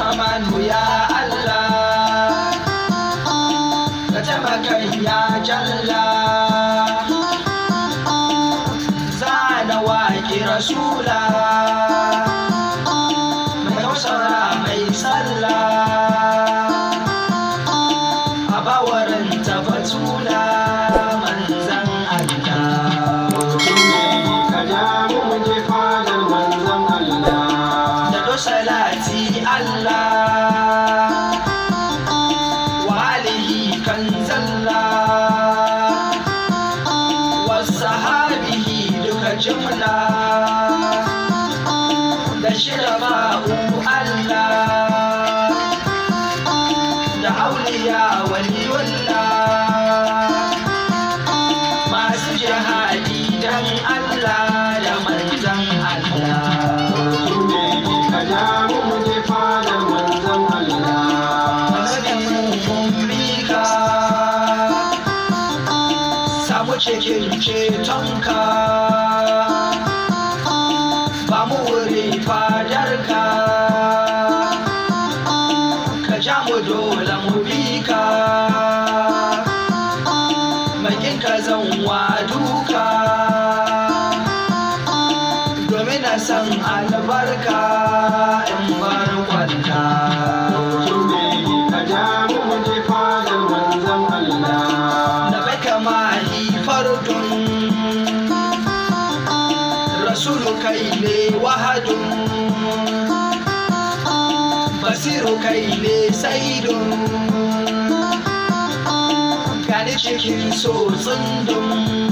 Rahmanu ya Allah ka taimakan ya jalla zana waƙi rasula mai hausara mai sallah a bawarin tafatula manzan Allah ka ja mu je fadar manzon Allah da do salati Allah wa alihi kan zalla wa sahabihi duka jumla da shiraba'u Allah da auliya waliyullah masu jihadi dan Allah da manzan Allah ka ja mu je fadar manzon Allah samu cikin cetonka ba mu wuri fadarka ka ja mu dole mu bi ka makin ka zan wa duka domin na san albarka in bar kwanta ka ja mu je fadar manzon Allah da bai kama fardun rasulu kai ne wahadun basiru kai ne saidun gani cikin so tsundun